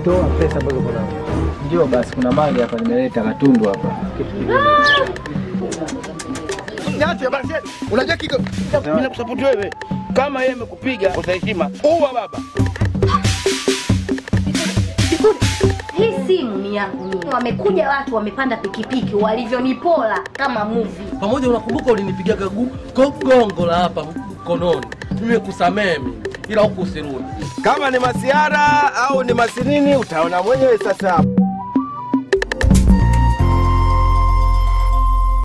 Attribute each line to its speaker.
Speaker 1: toa pesa ambazo uko nazo.
Speaker 2: Ndio basi, kuna mali hapa nimeleta katundu hapa.
Speaker 3: Niache basi. Unajua kiko mimi nakusupport wewe. Kama yeye amekupiga utaheshima. Uwa baba.
Speaker 4: Hii simu ni yangu mimi. Wamekuja watu wamepanda pikipiki walivyonipola kama movie.
Speaker 5: Pamoja unakumbuka ulinipigaga gu- go- gongo la hapa mkononi. Nimekusamehe mimi. Ila huku usirudi.
Speaker 3: Kama ni masiara au ni masinini utaona mwenyewe sasa.